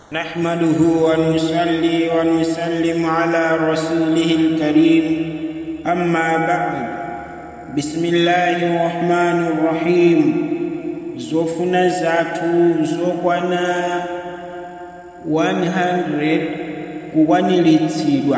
نحمده ونصلي ونسلم على رسوله الكريم أما بعد بسم الله الرحمن الرحيم zofuna zathu zokwana 100 kukwaniritsidwa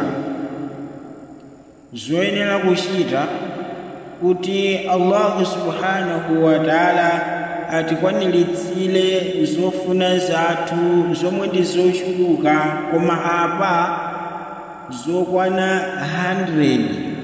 zoyenera kuchita kuti allahu subhanahu wa taala atikwaniritsire zofuna zathu zomwe ndi zochuluka koma apa zokwana 100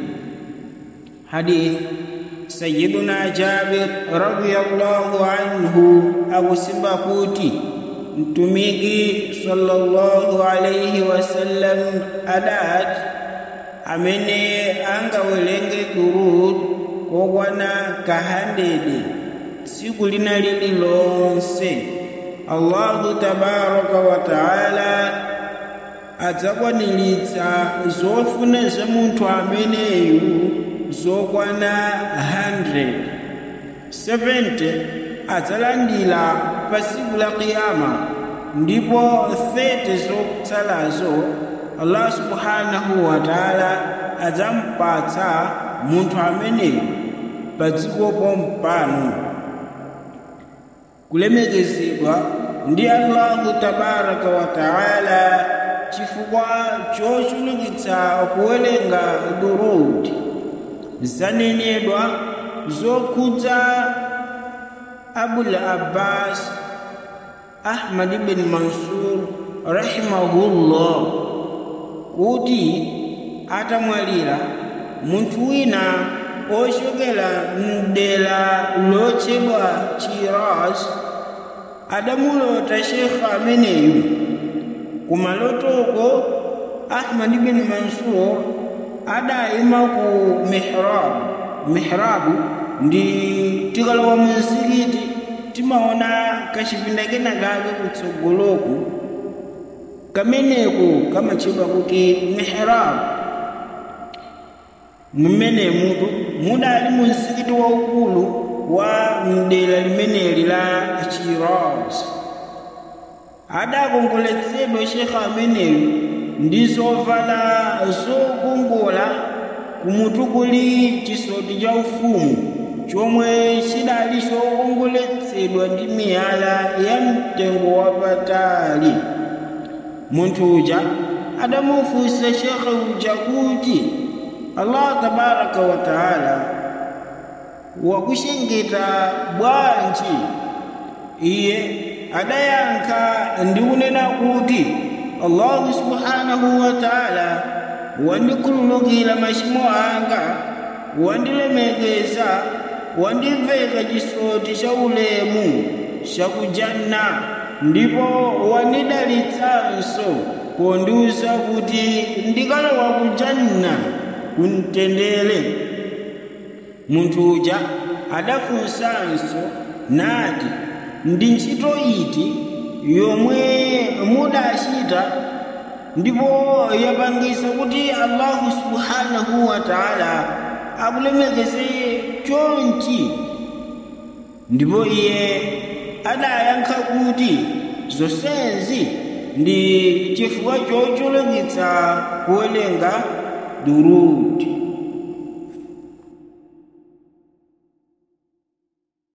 hadith sayiduna jabir radiyallahu anhu akusimba kuti mtumiki sallallahu alaihi wasallam adati amene angawerenge durud kokwana kahandede tsiku lina lililonse allahu tabaraka wa taala adzakwaniritsa zofuna za munthu ameneyu zokwana 100 70 adzalandira pa tsiku la kiyama ndipo 30 zotsalazo allah subhanahu wa taala adzampatsa munthu ameneyu pa dzikopo mpano kulemekezedwa ndi allahu tabaraka wa taala chifukwa chochulukitsa kuwerenga durudi zanenedwa zokhudza abul abbas ahmad ibn mansur rahimahullah kuti atamwalira munthu wina ochokera mdera lotchedwa chiraz adamulota shekha ameneyu kumalotoko ahmad ibn mansur adayima ku mihrabu mihrabu ndi tikalowa mu mzikiti timaona kachipinda kena kake kutsogoloku kameneku kamatchedwa kuti mihrabu mmene mutu mudali mu mzikiti waukulu wa mdera limeneli la chiraz adakongoletsedwa shekha ameneyu ndi zovala zokongola kumutu kuli chisoti cha ufumu chomwe chidali chokongoletsedwa ndi miyala ya mtengo wapatali munthu uja adamufunsa shekhe uja kuti allah tabaraka wa taala wakuchengeta bwanji iye adayankha ndi kunena kuti allahu subhanahu wa taala wandikhululukira machimo anga wandilemekeza wandiveka chisoti cha ulemu chakujanna ndipo wandidalitsanso pondiuza kuti ndikalowa kujanna kumtendere munthu uja adafunsanso nati ndi ntchito iti yomwe mudachita ndipo yapangisa kuti allahu subhanahu wa taala akulemekeze chonchi ndipo iye adayankha kuti zonsezi ndi chifukwa chochulukitsa kuwerenga durudi